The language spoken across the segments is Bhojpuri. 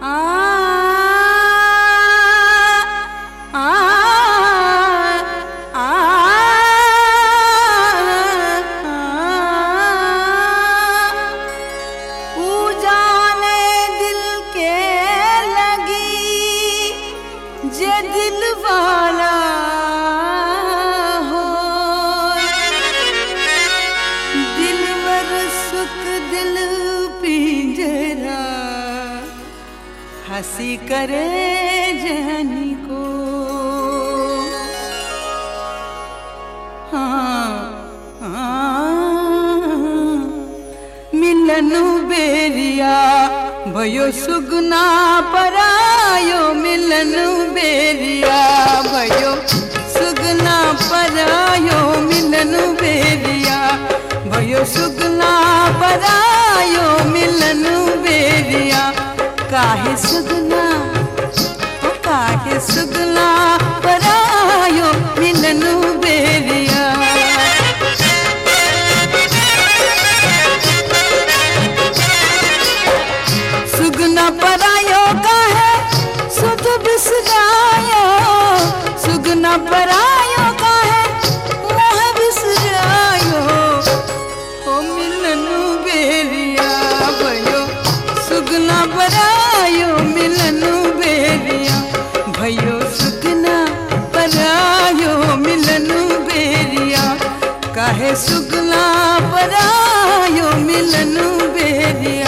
आ आ आ ऊ जाने दिल के लगी जे दिल वाला हो दिलवर सुख दिल पिंजरा हंसी करे जहनी को हाँ हाँ मिलनु बेरिया भयो सुगना परायो मिलनु बेरिया भयो सुगना परायो मिलनु बेरिया भयो सुगना परायो मिलनु बेरिया काहे सुगना ओ काहे सुगना परायो मिलनु बेरिया सुगना परायो का है सुध बिसरायो सुगना परायो का है मोह बिसरायो ओ मिलनु बेरिया भयो सुगना परायो मिलनु बेरिया भयो सुगना परायो मिलनु बेरिया काहे सुगना परायो मिलनु बेरिया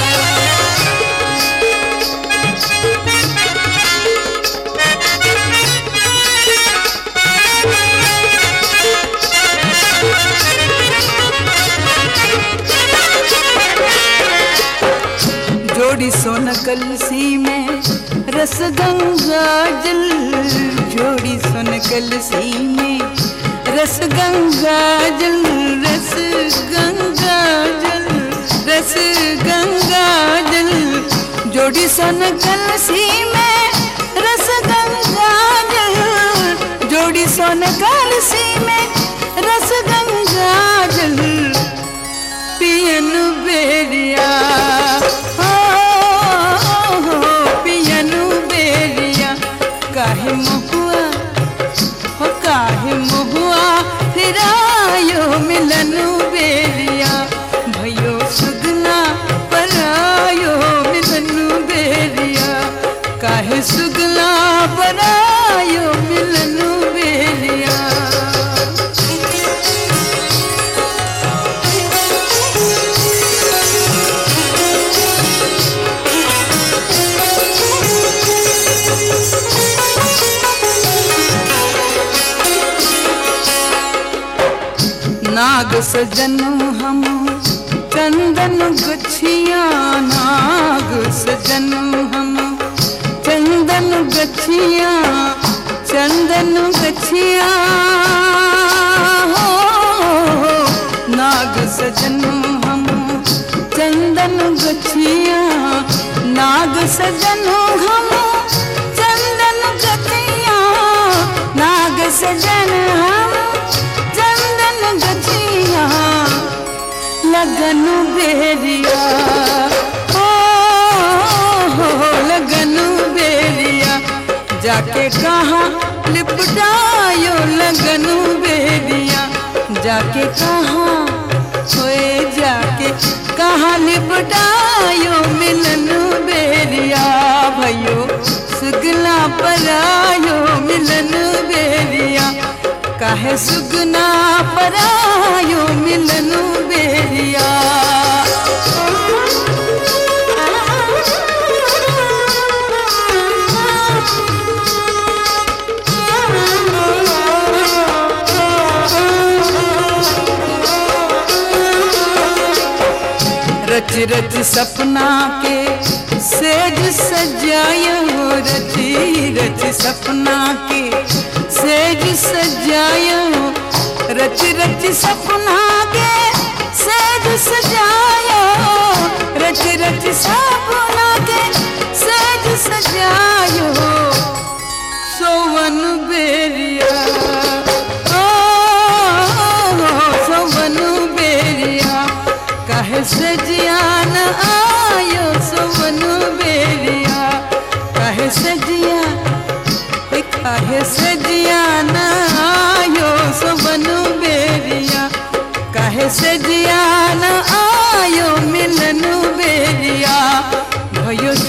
जोड़ी सोन कलसी में रस गंगा जल जोड़ी सोन कलसी में रस गंगा जल रस गंगा जल रस गंगा जल जोड़ी सोन कलसी में रस गंगा जल जोड़ी सोन कलसी में रस गंगा जल पियन बेरिया हो, हो, पियनु बेरिया काहे महुआ हो काहे महुआ फिरायो मिलनु बेरिया भयो सुगना परायो मिलनु बेरिया काहे सुगना परायो मिलनु बेरिया नाग सजन हम चंदन गछिया नाग सजन हम चंदन गछिया चंदन गछिया हो नाग सजन हम चंदन गछिया नाग सजन हम चंदन गछिया नाग सजन हम चंदन गछिया लगन बेरिया हो, हो लगन बेरिया जाके कहा लिपटायो लगन बेरिया जाके कहा होए जाके कहा लिपटायो मिलन बेरिया भयो सुगला परायो मिलन बेरिया काहे सुगना परायो मिलनु बेरिया रच रच सपना के सेज सजायो रची रच सपना के सेज सजायो रच रच सपना के सेज सजायो रच रच सपना के सेज सजायो सोवन बेरिया ओ, सोवन बेरिया कहे सजियान आयो सोवन बेरिया भयो